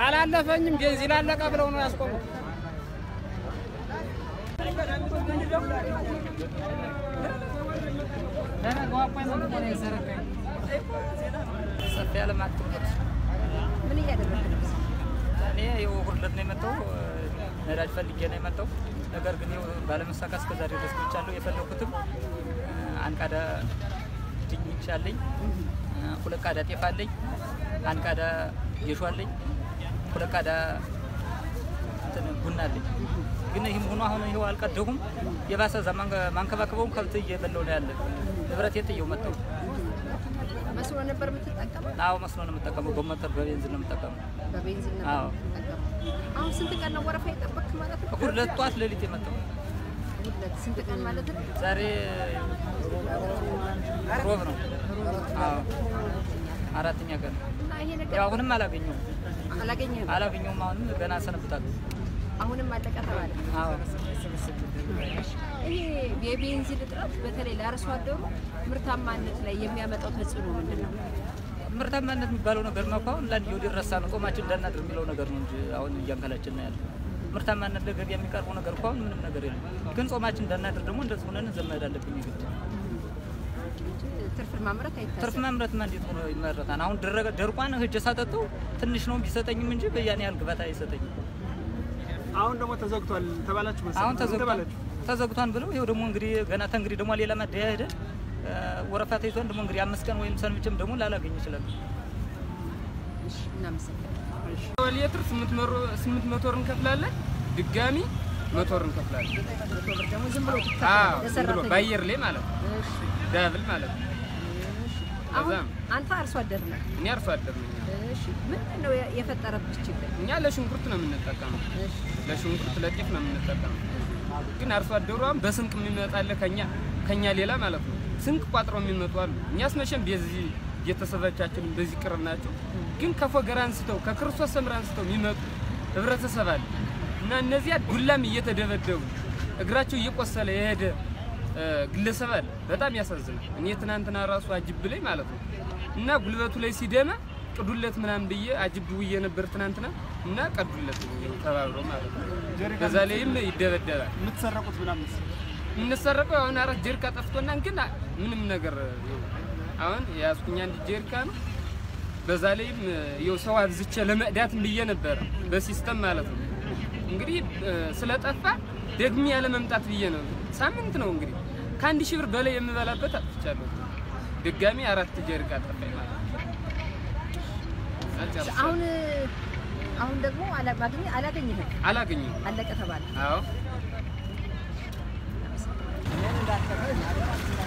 አላለፈኝም። ቤንዚን አለቀ ብለው ነው ያስቆሙት። ሰፊ ያለ ማትኩረት ምን እያደረግህ ነው? እኔ ይኸው ሁለት ነው የመጣው ነዳጅ ፈልጌ ነው የመጣው። ነገር ግን ይኸው ባለመሳካት እስከ ዛሬ ድረስ ቆይቻለሁ። የፈለኩትም አንድ ቃዳ ድንች አለኝ፣ ሁለት ቃዳ ጤፍ አለኝ፣ አንድ ቃዳ ጌሾ አለኝ፣ ሁለት ቃዳ እንትን ቡና አለኝ። ግን ይህም ሆኖ አሁን ይኸው አልቀደሁም። የባሰ እዛ ማንከ- ማንከባከበውም ከብት እየበላው ነው ያለ ንብረት የጥየው መጣው። መስሎ ነበር የምትጠቀመው? አዎ መስሎ ነው የምጠቀመው። በሞተር በቤንዚን ነው የምጠቀመው። በቤንዚን ነበር አዎ። የምትጠቀመው። አሁን ስንት ቀን ነው ወረፋ የጠበቅክ ማለት ነው? ሁለት ጠዋት ሌሊት የመጣው ሁለት ስንት ቀን ማለት ነው? ዛሬ ሮብ ነው። አዎ አራተኛ ቀን ነው። እና ይሄ ነገር ያው አሁንም አላገኘውም አላገኘህም? አላገኘውም። አሁንም ገና ሰነብታለሁ። አሁንም አለቀ ተባለ። አዎ ይሄ የቤንዚን እጥረት በተለይ ለአርሶ አደሩ ምርታማነት ላይ የሚያመጣው ተጽዕኖ ምንድን ነው? ምርታማነት የሚባለው ነገር ነው እኮ አሁን ለአንድ ወዲ ረሳ ነው ጾማችን እንዳናድር የሚለው ነገር ነው እንጂ አሁን እያንከላችን ነው ያለ ምርታማነት ለገበያ የሚቀርበው ነገር እኮ አሁን ምንም ነገር የለም። ግን ጾማችን እንዳናድር ደግሞ እንደዚህ ሆነን ዘመድ አለብኝ ግድ ትርፍ ማምረት ትርፍ አይታሰብም። ማምረትማ እንዴት ሆኖ ይመረታል? አሁን ደረቀ ደርቋን ህጀ ሳጠጠው ትንሽ ነው ቢሰጠኝም እንጂ በያን ያህል ግባት አይሰጠኝም። አሁን ደግሞ ተዘግቷል ተባላችሁ መሰለኝ። አሁን ምን ተዘግቷን ተባላችሁ? ተዘግቷን ብለው ይኸው ደግሞ እንግዲህ ገና ተንግዲህ ደግሞ ሌላ ማደያ ሄደ ወረፋ ተይዟን ደግሞ እንግዲህ አምስት ቀን ወይም ሰንብቼም ደግሞ ላላገኝ ይችላል። እሺ፣ እናመሰግናለን። ሊትር ስምንት መቶ ብር እንከፍላለን። ድጋሚ መቶ ብር እንከፍላለን። መቶ ብር ደግሞ ዝም ብሎ አዎ ትከፍላለህ ዝም ብሎ ለሰራተኛ። በአየር ላይ ማለት ነው። እሺ፣ ዳብል ማለት ነው። አሁን ከዛም አንተ አርሶ አደር ነህ። እኔ አርሶ አደር ነኝ። እሺ፣ ምንድን ነው የፈጠረብህ ችግር? እኛ ለሽንኩርት ነው የምንጠቀመው። እሺ፣ ለሽንኩርት ለጤፍ ነው የምንጠቀመው። ግን አርሶ አደሯም በስንቅ የሚመጣለ ከኛ ከኛ ሌላ ማለት ነው ስንቅ ቋጥረው የሚመጡ አሉ። እኛስ መቼም በዚህ ቤተሰቦቻችን በዚህ ቅርብ ናቸው። ግን ከፎገራ አንስተው ከክርስቶስ ሰምራ አንስተው የሚመጡ ህብረተሰብ አለ እና እነዚያ ዱላም እየተደበደቡ እግራቸው እየቆሰለ የሄደ እ፣ ግለሰብ አለ። በጣም ያሳዝናል። እኔ ትናንትና ራሱ አጅብ ላይ ማለት ነው እና ጉልበቱ ላይ ሲደማ ቅዱለት ምናምን ብዬ አጅብ ውዬ ነበር ትናንትና እና ቀዱለት ተባብሮ ማለት ነው። በዛ ላይም ይደበደባል። የምትሰረቁት ምናምን የምንሰረቀው አሁን አራት ጀሪካ ጠፍቶና ግን ምንም ነገር አሁን የያዝኩኝ አንድ ጀሪካ ነው። በዛ ላይም የው ሰው አብዝቼ ለመቅዳት ብዬ ነበረ በሲስተም ማለት ነው። እንግዲህ እ፣ ስለጠፋ ደግሜ ያለ መምጣት ብዬ ነው። ሳምንት ነው እንግዲህ ከአንድ ሺህ ብር በላይ የምበላበት አጥፍቻለሁ። ድጋሚ አራት ጀሪካ ጠፋኝ ማለት ነው። አልጨርሳለሁ። አሁን አሁን ደግሞ አላ- ማግኘት አላገኘህም፣ አላገኘሁም። አለቀ ተባለ። አዎ እናመሰግናለን።